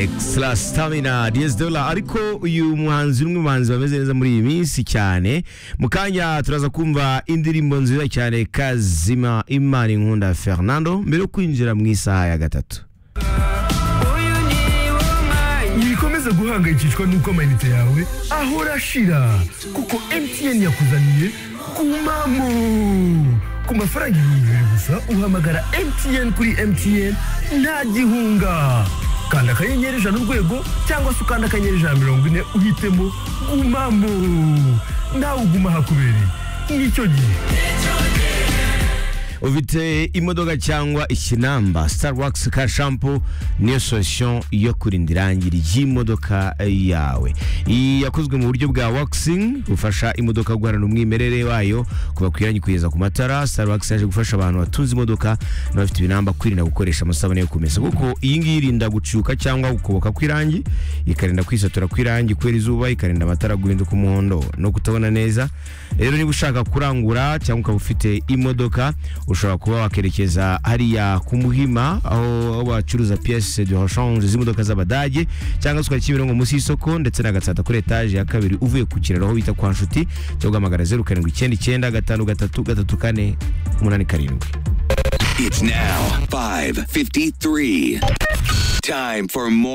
Extra Stamina DS Dola ariko uyu muhanzi umwe mu bahanzi bameze neza muri iyi minsi cyane mu kanya turaza kumva indirimbo nziza cyane Kazima Imana Inkunda Fernando mbere yo kwinjira mu isaha ya gatatu ntibikomeze guhangayikishwa n'uko amayinite yawe ahora ashira kuko MTN yakuzaniye kumamo ku mafaranga ibihumbi bibiri gusa uhamagara MTN kuri MTN nta gihunga kanda akanyenyeri ijana urwego cyangwa se ukanda akanyenyeri ijana mirongo ine uhitemo gumamo nawe uguma ahakubereye nicyo gihe ufite imodoka cyangwa ikinamba Starbucks ka shampoo niyo solution yo kurinda irangi ry'imodoka yawe iyi yakozwe mu buryo bwa waxing bufasha imodoka guharana umwimerere wayo kuva ku irangi kugeza ku matara Starbucks yaje gufasha abantu batunze imodoka n'abafite ibinamba kwirinda gukoresha amasabune yo kumesa kuko iyi ngiyi irinda gucuka cyangwa gukoboka kw'irangi ikarinda kwisatura kw'irangi kubera izuba ikarinda amatara guhinduka umuhondo no kutabona neza rero niba ushaka kurangura cyangwa ukaba ufite imodoka ushobora kuba wakerekeza hariya ku muhima aho aho bacuruza piyese de rechange z'imodoka z'abadage cyangwa se ukajya kimironko munsi y'isoko ndetse n'agatsata kuri etaje ya kabiri uvuye ku kiraro aho bita kwa nshuti cyangwa ugahamagara zeru karindwi icyenda icyenda gatanu gatatu gatatu kane umunani karindwi It's now 5:53. Time for more